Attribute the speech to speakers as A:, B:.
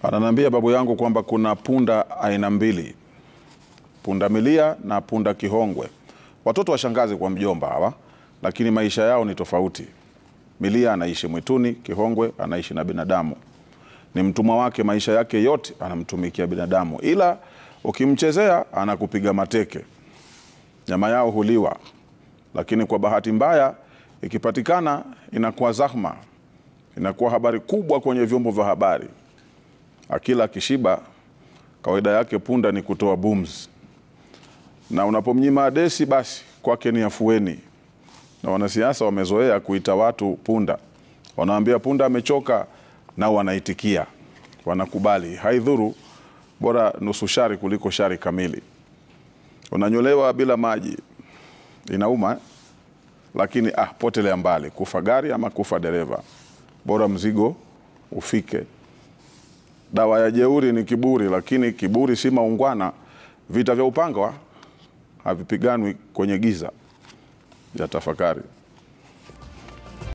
A: Ananiambia babu yangu kwamba kuna punda aina mbili, punda milia na punda kihongwe, watoto wa shangazi kwa mjomba hawa, lakini maisha yao ni tofauti. Milia anaishi mwituni, kihongwe anaishi na binadamu, ni mtumwa wake maisha yake yote, anamtumikia binadamu, ila ukimchezea anakupiga mateke. Nyama yao huliwa, lakini kwa bahati mbaya ikipatikana inakuwa zahma, inakuwa habari kubwa kwenye vyombo vya habari. Akila akishiba, kawaida yake punda ni kutoa bums, na unapomnyima adesi, basi kwake ni afueni. Na wanasiasa wamezoea kuita watu punda, wanaambia punda amechoka, nao wanaitikia, wanakubali, haidhuru, bora nusu shari kuliko shari kamili. Unanyolewa bila maji, inauma eh? Lakini ah, potelea mbali, kufa gari ama kufa dereva, bora mzigo ufike. Dawa ya jeuri ni kiburi, lakini kiburi si maungwana. Vita vya upanga havipiganwi kwenye giza. Ya tafakari.